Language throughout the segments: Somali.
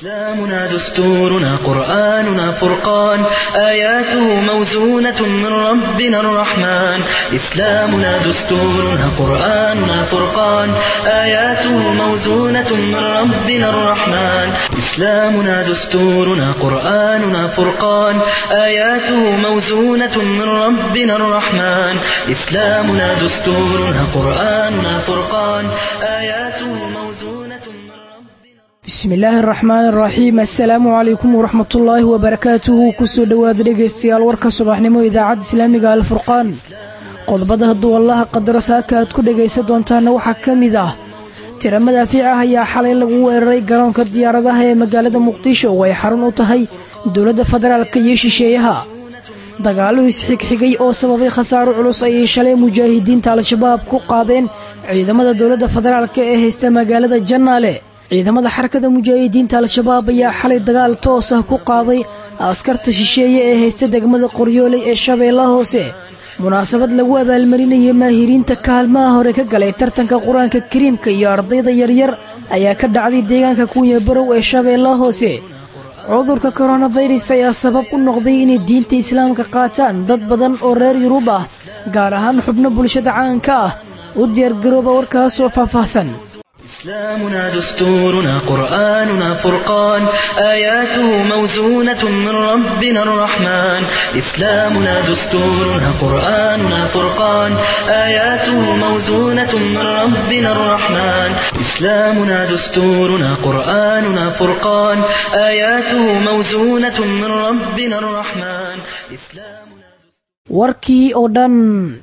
إسلامنا دستورنا قرآننا فرقان آياته موزونة من ربنا الرحمن إسلامنا دستورنا قرآننا فرقان آياته موزونة من ربنا الرحمن إسلامنا دستورنا قرآننا فرقان آياته موزونة من ربنا الرحمن إسلامنا دستورنا قرآننا فرقان آياته موزونة من ربنا bismillaahi araxmaan araxiim assalaamu calaykum waraxmatullaahi wabarakaatuhu kusoo dhowaada dhegaystayaal warka subaxnimo idaacadda islaamiga alfurqaan qodobada hadduu allaha qadaro saaka aad ku dhegaysan doontaana waxaa ka mid ah tira madaafiic ah ayaa xalay lagu weeraray garoonka diyaaradaha ee magaalada muqdisho oo ay xarun u tahay dowladda federaalka iyo shisheeyaha dagaallo isxigxigay oo sababay khasaaro culus ayay shalay mujaahidiinta al-shabaab ku qaadeen ciidamada dowladda federaalk ee haysta magaalada jannaale ciidamada xarakada mujaahidiinta al-shabaab ayaa xalay dagaal toos ah ku qaaday askarta shisheeye ee haysta degmada qoryooley ee shabeellaha hoose munaasabad lagu abaalmarinayay maahiriinta kaalmaha hore ka galay tartanka qur-aanka kariimka iyo ardayda yaryar ayaa ka dhacday deegaanka kunya barow ee shabeellaha hoose cudurka koronafirus ayaa sabab u noqday inay diinta islaamka qaataan dad badan oo reer yurub ah gaar ahaan xubno bulshada caanka ah u diyaargarooba warkaas oo faahfaahsan إسلامنا دستورنا قرآننا فرقان آياته موزونة من ربنا الرحمن إسلامنا دستورنا قرآننا فرقان آياته موزونة من ربنا الرحمن إسلامنا دستورنا قرآننا فرقان آياته موزونة من ربنا الرحمن إسلامنا warkii oo dhan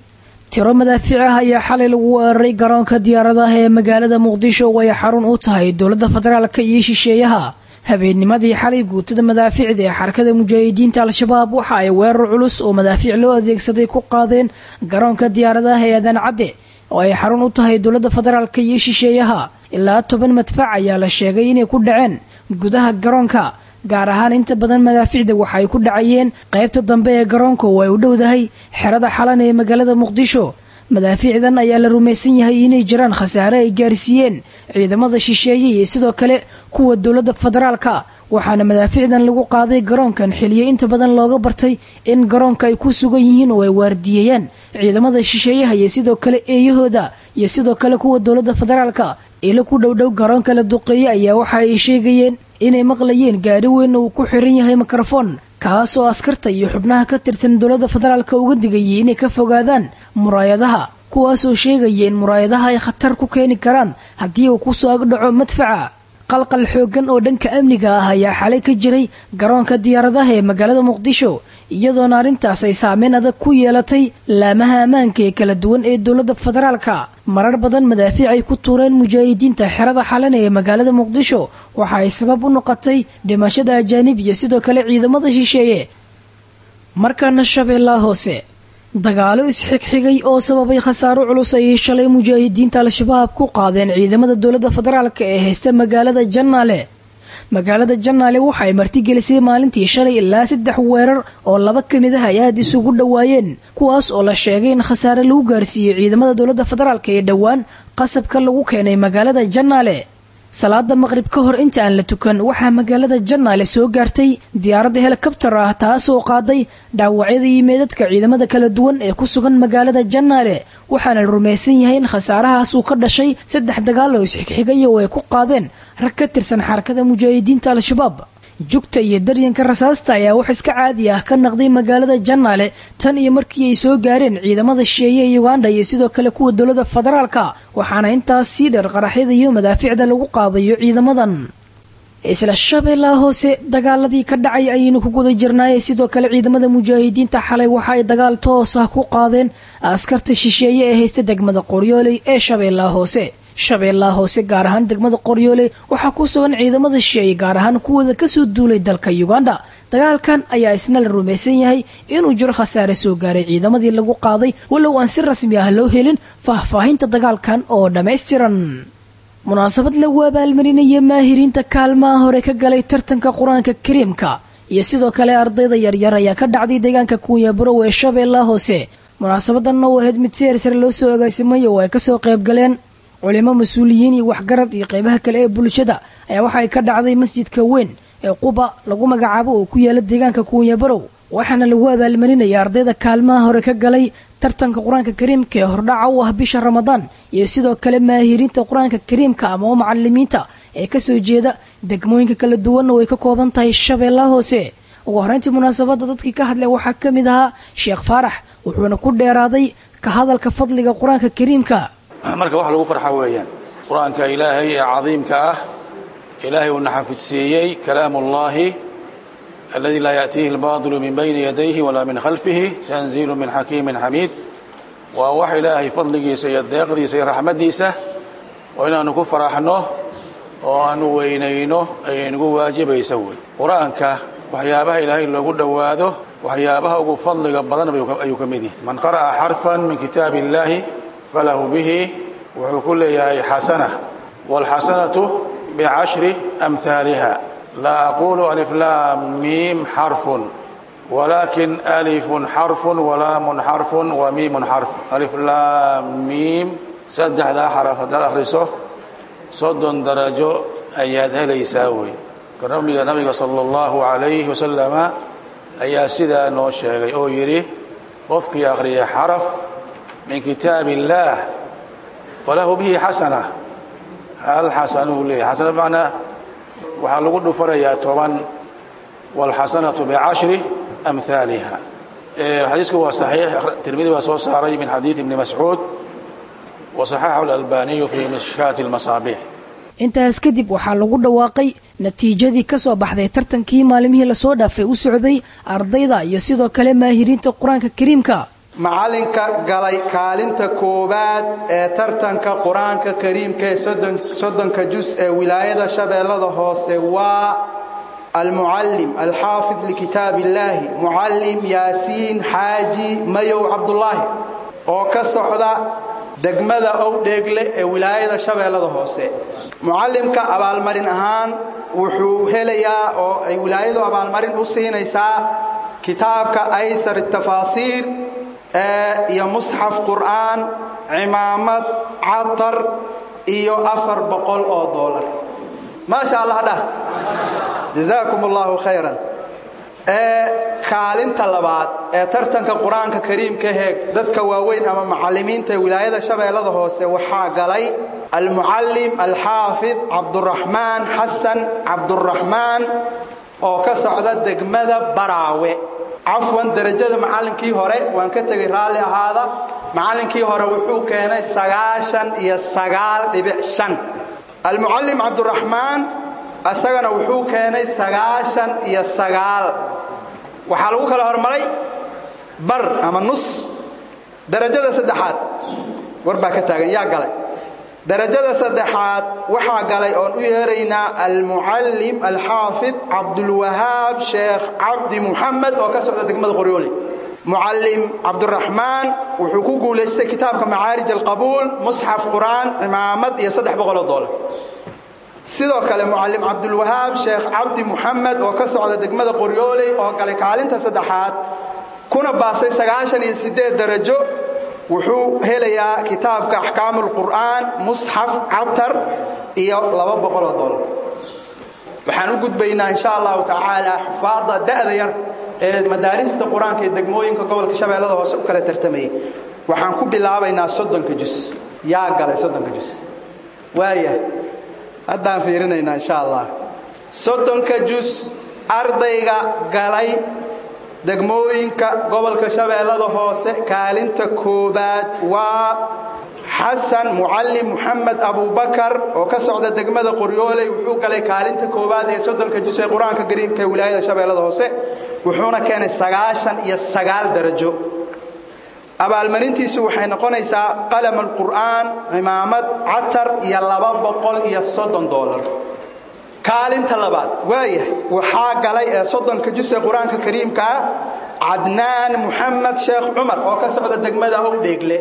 tiro madaafiic ah ayaa xalay lagu weeraray garoonka diyaaradaha ee magaalada muqdisho oo ay xarun u tahay dowladda federaalka iyo shisheeyaha habeennimadii xalay guutada madaafiicda ee xarakada mujaahidiinta al-shabaab waxa ay weerar culus oo madaafiic loo adeegsaday ku qaadeen garoonka diyaaradaha ee adan cadde oo ay xarun u tahay dowladda federaalka iyo shisheeyaha ilaa toban madfac ayaa la sheegay inay ku dhaceen gudaha garoonka gaar ahaan inta badan madaaficda waxa ay ku dhacayeen qaybta dambe ee garoonka oo ay u dhowdahay xerada xalan ee magaalada muqdisho madaafiicdan ayaa la rumaysan yahay inay jiraan khasaare ay gaarsiiyeen ciidamada shisheeye iyo sidoo kale kuwa dowladda federaalka waxaana madaaficdan lagu qaaday garoonkan xiliyo inta badan looga bartay in garoonka ay ku sugan yihiin oo ay waardiyeeyaan ciidamada shisheeyaha iyo sidoo kale eeyahooda iyo sidoo kale kuwa dowladda federaalka ilo ku dhowdhow garoonka la duqeeye ayaa waxa ay sheegayeen inay maqlayeen gaari weyn uu ku xiran yahay mikrofon kaas oo askarta iyo xubnaha ka tirsan dowladda federaalka uga digayay inay ka fogaadaan muraayadaha kuwaasoo sheegaya in muraayadaha ay khatar ku keeni karaan haddii uu kusoo agdhaco madfaca qalqal xooggan oo dhanka amniga ah ayaa xalay ka jiray garoonka diyaaradaha ee magaalada muqdisho iyadoona arrintaas ay saameyn adag ku yeelatay laamaha ammaanka ee kala duwan ee dowladda federaalka marar badan madaafiic ay ku tuureen mujaahidiinta xerada xalan ee magaalada muqdisho waxa ay sabab u noqotay dhimashada ajaanib iyo sidoo kale ciidamada shisheeye markaana shabeellaha hoose dagaalo isxigxigay oo sababay khasaaro culus ayay shalay mujaahidiinta al-shabaab ku qaadeen ciidamada dowladda federaalka ee haysta magaalada jannaale magaalada jannaale waxa ay martigelisay maalintii shalay ilaa saddex weerar oo laba ka mid ah ay aad isugu dhowaayeen kuwaas oo la sheegay in khasaare lagu gaarsiiyey ciidamada dowladda federaalka ee dhowaan qasabka lagu keenay magaalada jannaale salaada maqrib ka hor inta aan la tukan waxaa magaalada jannaale soo gaartay diyaaradda helikabtar ah taasoo qaaday dhaawacyada iyo meedadka ciidamada kala duwan ee ku sugan magaalada jannaale waxaana la rumaysan yahay in khasaarahaas uu ka dhashay saddex dagaal oo isxigxigaya oo ay ku qaadeen rag ka tirsan xarakada mujaahidiinta al-shabaab jugta iyo daryanka rasaasta ayaa wax iska caadi ah ka naqday magaalada jannaale tan iyo markii ay soo gaareen ciidamada shisheeye ee uganda iyo sidoo kale kuwa dowladda federaalka waxaana intaas sii dheer qaraxyada iyo madaaficda lagu qaadayo ciidamadan isla shabeellaha hoose dagaaladii ka dhacay ayaynu ku guda jirnaaye sidoo kale ciidamada mujaahidiinta xalay waxa ay dagaal toos ah ku qaadeen askarta shisheeye ee haysta degmada qoryooley ee shabeellaha hoose shabeellaha hoose gaar ahaan degmada qoryoole waxaa ku sugan ciidamada shisheeye gaar ahaan kuwooda kasoo duulay dalka uganda dagaalkan ayaa isna la rumaysan yahay inuu jiro khasaare soo gaaray ciidamadii lagu qaaday walow aan si rasmi ah loo helin faahfaahinta dagaalkan oo dhammaystiran munaasabad lagu abaalmarinaya maahiriinta kaalmaha hore ka galay tartanka qur-aanka kariimka iyo sidoo kale ardayda yaryar ayaa ka dhacday deegaanka kuunya barow ee shabeellaha hoose munaasabadanna u ahayd mid si hersare loo soo agaasimay oo ay kasoo qayb galeen culimo mas-uuliyiin iyo waxgarad iyo qeybaha kale ee bulshada ayaa waxa ay ka dhacday masjidka weyn ee quba lagu magacaabo oo ku yaala deegaanka kuunya barow waxaana lagu abaalmarinaya ardayda kaalmaha hore ka galay tartanka qur-aanka kariimka ee hordhaca u ah bisha ramadaan iyo sidoo kale maahirinta qur-aanka kariimka ama oo macalimiinta ee kasoo jeeda degmooyinka kala duwanna way ka kooban tahay shabeellaha hoose ugu horreyntii munaasabadda dadkii ka hadlay waxaa ka mid ahaa sheekh faarax wuxuuna ku dheeraaday ka hadalka fadliga qur-aanka kariimka marka wax lagu farxa weeyaan qur-aanka ilaahay ee cadiimka ah ilaahay uuna xafidsiiyey kalaamu ullaahi aladi laa yaأtiihi اlbaطilu min bayni yadayhi walaa min khalfihi tanziilu min xakiimin xamiid waa wax ilaahay fadligiisa iyo deeqdiisa iyo raxmaddiisa oo inaanu ku faraxno oo aanu weynayno ayay nagu waajibaysa wey qur-aanka waxyaabaha ilaahay loogu dhowaado waxyaabaha ugu fadliga badan ayuu ka mid yahay man qara'a xarfan min kitaabi illaahi falahu bihi wuxuu ku leeyahay xasana wاlxasanatu bicashri amhaaliha laa aqulu aliflaam miim xarfun walakin alifun xarfun walaamun xarfun wa miimun xarf aliflaam miim saddexdaa xaraf haddaad akhriso soddon darajo ayaad helaysaa wey nabiga nabiga sala allahu calayhi wasalama ayaa sidaa noo sheegay oo yidhi qofkii akhriyay xaraf min kitaabi illaah walahu bihi xasana hal xasanuu leeyahy xasana bimacnaa waxaa lagu dhufanayaa toban waalxasanatu bicashri amhaaliha xadiisku waa saxiix tirmidi baa soo saaray min xadiid ibni mascuud wa saxaxahu alalbaniyu fii mishkaati almasaabiix intaas kadib waxaa lagu dhawaaqay natiijadii ka soo baxday tartankii maalimihii lasoo dhaafay u socday ardayda iyo sidoo kale maahiriinta qur-aanka kariimka macalinka galay kaalinta koowaad ee tartanka qur-aanka kariimka ee soddonka jus ee wilaayada shabeellada hoose waa almucallim alxaafid likitaab illaahi mucallim yaasiin xaaji mayow cabdulaahi oo ka socda degmada owdheegle ee wilaayada shabeellada hoose mucallimka abaalmarin ahaan wuxuu helayaa oo ay wilaayadu abaalmarin u siinaysaa kitaabka aysar tafaasiir iyo musxaf qur'aan cimaamad catar iyo afar boqol oo doolar maasha allah dhah jazaakum allahu khayran kaalinta labaad ee tartanka qur-aanka kariimka heeg dadka waaweyn ama macalimiinta ee wilaayada shabeellada hoose waxaa galay almucallim alxaafid cabduraxmaan xasan cabduraxmaan oo ka socda degmada baraawe cafwan derajada macallinkii hore waan ka tegay raalli ahaada macallinkii hore wuxuu keenay sagaashan iyo sagaal dhibic shan almucallim cabduraxmaan isagana wuxuu keenay sagaashan iyo sagaal waxaa lagu kala hormaray bar ama nus darajada saddexaad war baa ka taagan yaa galay darajada saddexaad waxaa galay oon u yeeraynaa almucallim alxaafid cabdulwahaab sheekh cabdi muxamed oo ka socda degmada qoryooli mucallim cabduraxmaan wuxuu ku guulaystay kitaabka macaarij alqabuul musxaf qur'aan cimaamad iyo saddex boqoloo doolar sidoo kale mucallim cabdulwahaab sheekh cabdi muxamed oo ka socda degmada qoryooley oo galay kaalinta saddexaad kuna baasay sagaashan iyo siddeed darajo wuxuu helayaa kitaabka axkaamu lqur'aan musxaf catar iyo laba boqoloo dolar waxaan u gudbaynaa insha allahu tacaala xufaadda da'da yar ee madaarista qur-aanka ee degmooyinka gobolka shabeellada hoose u kala tartamayay waxaan ku bilaabaynaa soddonka jus yaa galay soddonka jus waaya haddaan fiirinaynaa insha allah soddonka jus ardayga galay degmooyinka gobolka shabeellada hoose kaalinta koobaad waa xasan mucallim muxamed abubakar oo ka socda degmada qoryooley wuxuu galay kaalinta koowaad ee soddonka jus ee qur-aanka kariimka ee wilaayada shabeellada hoose wuxuuna keenay sagaashan iyo sagaal darajo abaalmarintiisu waxay noqonaysaa qalam alqur'aan cimaamad catar iyo laba boqol iyo soddon doolar kaalinta labaad waaya waxaa galay ee soddonka jus ee qur-aanka kariimkaa cadnaan muxamed sheekh cumar oo ka socda degmada owdheegle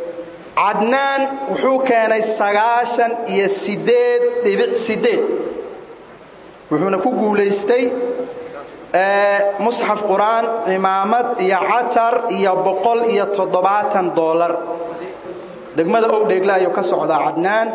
cadnaan wuxuu keenay sagaashan iyo sideed dhibic sideed wuxuuna ku guulaystay musxaf qur-aan cimaamad iyo catar iyo boqol iyo toddobaatan doolar degmada owdheegle ayuu ka socdaa cadnaan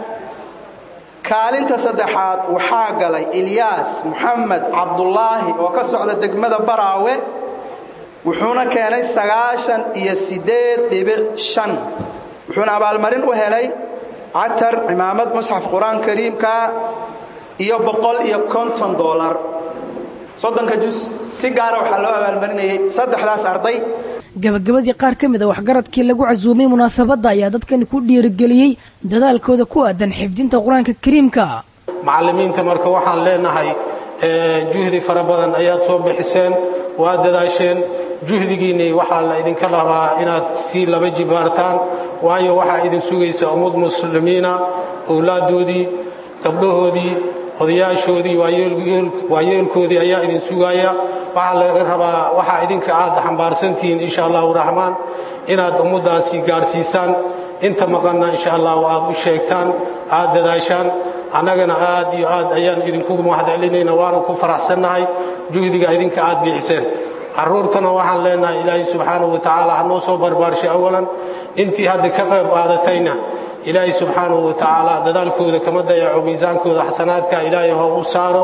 kaalinta saddexaad waxaa galay ilyaas moxamed cabdulaahi oo ka socda degmada baraawe wuxuuna keenay sagaashan iyo siddeed dhibic shan wuxuuna abaalmarin u helay catar cimaamad musxaf qur-aan kariimka iyo boqol iyo konton doolar soddonka jus si gaara waxaa loo abaalmarinayay saddexdaas arday gabagabadii qaar ka mid a waxgaradkii lagu casuumay munaasabadda ayaa dadkani ku dhiirigeliyey dadaalkooda ku aadan xifdinta qur-aanka kariimka macallimiinta marka waxaan leenahay juhdi fara badan ayaad soo bixiseen waad dadaasheen juhdigiinnii waxaa la idinka rabaa inaad sii laba jibaartaan waayo waxaa idin sugaysa ummad muslimiina owlaaddoodii gabdhahoodii odayaashoodii waayeelkoodii ayaa idin sugaaya waxaa laga rabaa waxaa idinka aad xambaarsantihiin insha allahu raxmaan inaad ummaddaasi gaadhsiisaan inta maqanna insha allahu aad u sheegtaan aad dadaashaan annagana aad iyo aad ayaan idinku mahadcelinayna waana ku faraxsannahay juhdiga idinka aad bixiseen carruurtana waxaan leenahay ilaahay subxaanahu wa tacaala ha noo soo barbaarshay awalan intii hadda ka qayb qaadatayna ilaahay subxaanahu wa tacaala dadaalkooda kama dayaco miisaankooda xasanaadka ilaahay ha u saaro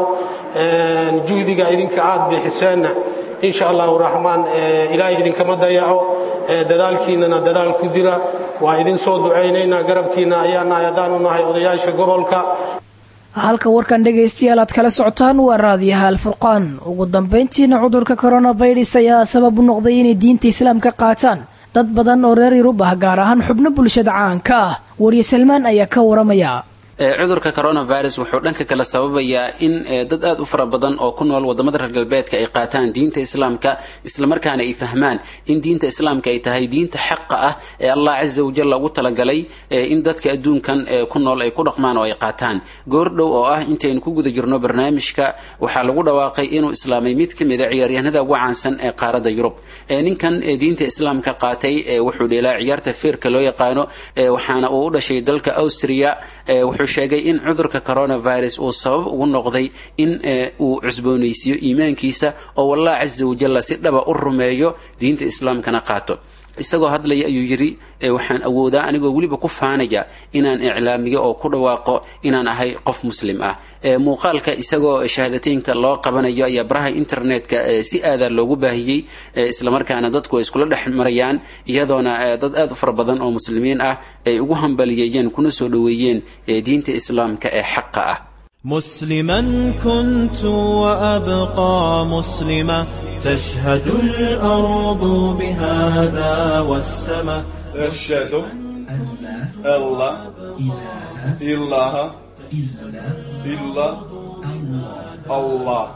juhdiga idinka aad bixiseenna insha allahu raxmaan ilaahay idinkama dayaco dadaalkiinnana dadaal ku dira waa idin soo ducaynaynaa garabkiinna ayaa nahay haddaanu nahay odayaasha gobolka halka warkan dhegaystayaal aad kala socotaan waa raadiyaha alfurqaan ugu dambayntiina cudurka coronavirus ayaa sabab u noqday inay diinta islaamka qaataan dad badan oo reer yurub ah gaar ahaan xubno bulshada caanka ah wariye salmaan ayaa ka waramaya cudurka coronavirus wuxuu dhanka kale sababayaa in dad aad u fara badan oo ku nool wadamada reer galbeedka ay qaataan diinta islaamka islamarkaana ay fahmaan in diinta islaamka ay tahay diinta xaqa ah ee allah casa wajal ugu talagalay in dadka adduunkan ku nool ay ku dhaqmaan oo ay qaataan goordhow oo ah intaynu ku guda jirno barnaamijka waxaa lagu dhawaaqay inuu islaamay mid ka mid a ciyaaryahanada ugu caansan ee qaarada yurub ninkan diinta islaamka qaatay wuxuu dheelaa ciyaarta feerka loo yaqaano waxaana uu u dhashay dalka austria wuxuu sheegay in cudurka coronavirus uu sabab ugu noqday in uu cusboonaysiiyo iimaankiisa oo wallah casa wajalla si dhaba u rumeeyo diinta islaamkana qaato isagoo hadlaya ayuu yidhi waxaan awoodaa anigoo weliba ku faanaya inaan iclaamiyo oo ku dhawaaqo inaan ahay qof muslim ah muuqaalka isagoo shahaadateynka loo qabanayo ayaa baraha internetka si aadaa loogu baahiyey islamarkaana dadku ay iskula dhex marayaan iyadoona dad aad u fara badan oo muslimiin ah ay ugu hambaliyeeyeen kuna soo dhoweeyeen diinta islaamka ee xaqa ah مسلما كنت وأبقى مسلما تشهد الأرض بهذا والسماء أشهد أن لا إله إلا الله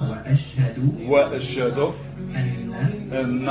وأشهد أن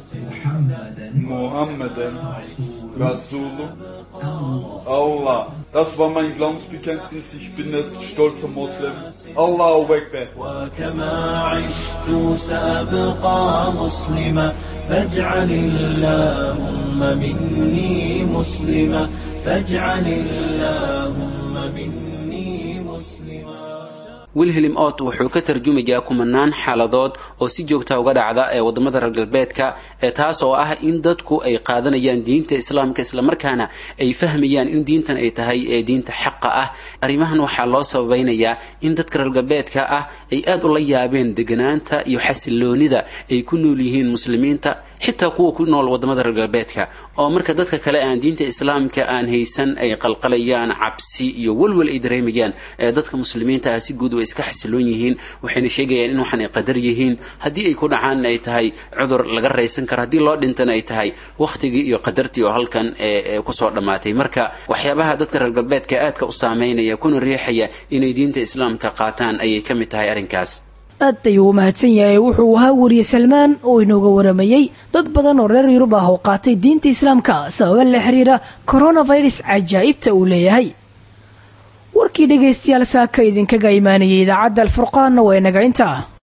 محمدا رسول Allah. Das war mein Glaubensbekenntnis. Ich bin jetzt stolzer Muslim. Allahu Akbar. وكما عشت سأبقى مسلما فاجعل اللهم مني مسلما فاجعل اللهم مني مسلما wilhelm ot wuxuu ka tarjumayaa kumanaan xaaladood oo si joogta uga dhacda ee wadamada reer galbeedka ee taas oo ah in dadku ay qaadanayaan diinta islaamka islamarkaana ay fahmayaan in diintan ay tahay ee diinta xaqa ah arrimahan waxaa loo sababaynayaa in dadka reer galbeedka ah ay aad ula yaabeen deganaanta iyo xasiloonida ay ku nool yihiin muslimiinta xitaa kuwa ku nool wadamada reer galbeedka oo marka dadka kale aan diinta islaamka aan haysan ay qalqalayaan cabsi iyo walwal ay dareemayaan ee dadka muslimiinta ah si guud way iska xasiloon yihiin waxayna sheegayaan in waxan ay qadar yihiin haddii ay ku dhacaan ay tahay cudur laga raysan karo haddii loo dhintana ay tahay wakhtigii iyo qadartii oo halkan kusoo dhammaatay marka waxyaabaha dadka reer galbeedka aadka u saameynaya kuna riixaya inay diinta islaamka qaataan ayay ka mid tahay arrinkaas aad ayuu u mahadsan yahay wuxuu ahaa wariye salmaan oo inooga waramayey dad badan oo reer yurub ah oo qaatay diinta islaamka sababa la xiriira coronavirus cajaa'ibta uu leeyahay warkii dhegaystayaal saaka idinkaga imaanayay idaacadda alfurqaanna waa inaga intaa